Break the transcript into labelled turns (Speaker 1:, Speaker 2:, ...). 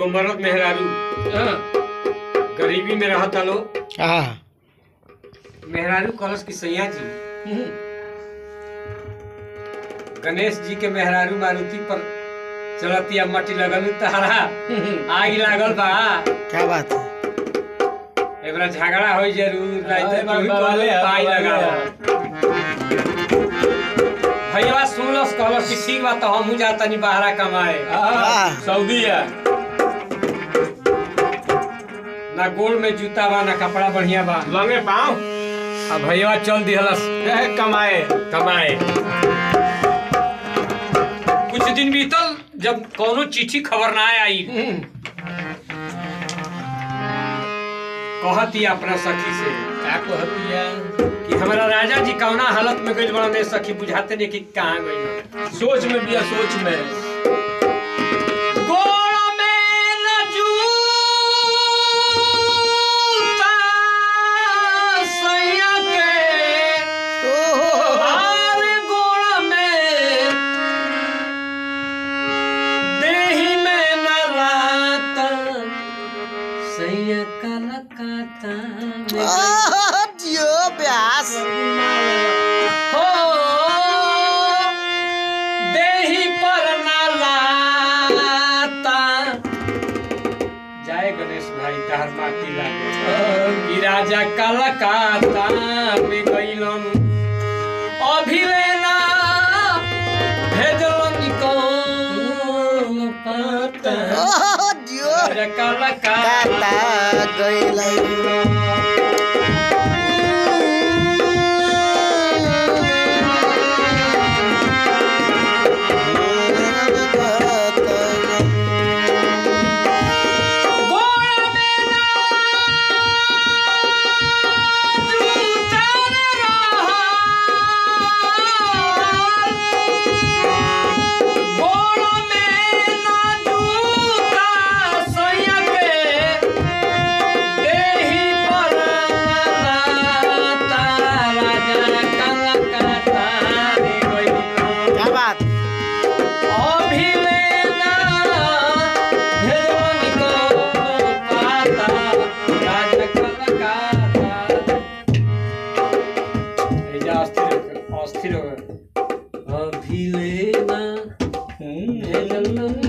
Speaker 1: मरद मेहरारू
Speaker 2: हाँ,
Speaker 1: गरीबी में रहता लो
Speaker 3: हाँ
Speaker 1: मेहरारू कलश की सैया जी
Speaker 2: हम्म,
Speaker 1: गणेश जी के मेहरारू मारुति पर चलतिया मट्टी लगल तहरा
Speaker 2: हम्म,
Speaker 1: आग लागल बा
Speaker 3: क्या बात है
Speaker 1: एकरा झगड़ा होई जरूर नहीं
Speaker 2: अरे
Speaker 1: तो
Speaker 2: बाबा,
Speaker 1: कोई
Speaker 2: बाबा,
Speaker 1: कहले पाई
Speaker 2: बाबा,
Speaker 1: लगाओ भैया सुनलस कहलस कि ठीक बा तो हमहू जातनी बाहरा कमाए
Speaker 2: हाँ,
Speaker 3: हाँ।
Speaker 2: सऊदी है
Speaker 1: ना गोड़ में जूता बा ना कपड़ा बढ़िया बा
Speaker 2: लंगे पाँव
Speaker 1: अब भैया चल दिहलस
Speaker 2: है कमाए
Speaker 1: कमाए कुछ दिन बीतल जब कोनो चिट्ठी खबर ना आई
Speaker 2: हम्म,
Speaker 1: कहती अपना सखी से
Speaker 2: का कहती है
Speaker 1: कि हमारा राजा जी कौना हालत में गइल बड़ा ने सखी बुझाते नहीं कि कहाँ गइल
Speaker 2: सोच में भी है, सोच में
Speaker 1: गोड़ में न जूता सैया के
Speaker 3: ओहो
Speaker 1: आर गोड़ में देही में न लाता सैया कलकाता में
Speaker 3: ओहो, जियो प्यास
Speaker 1: हो देही पर न लाता जय गणेश भाई तहर माटी लागे ई राजा कलकाता में गइलन अभिलेना भेजलन कौन पता
Speaker 3: ओहो, जियो
Speaker 1: राजा कलकाता
Speaker 3: काता गइलै
Speaker 1: गोड़ में ना जूता रहल। गोड़ में ना जूता सैया के, देहि पर लाता राजा कलकत्ता रे गइल।
Speaker 3: क्या बात
Speaker 1: अभिलेना भेजवन को पाता राज कलकाता एजा अस्थिर अस्थिर हो गए। अभिलेना भेजवन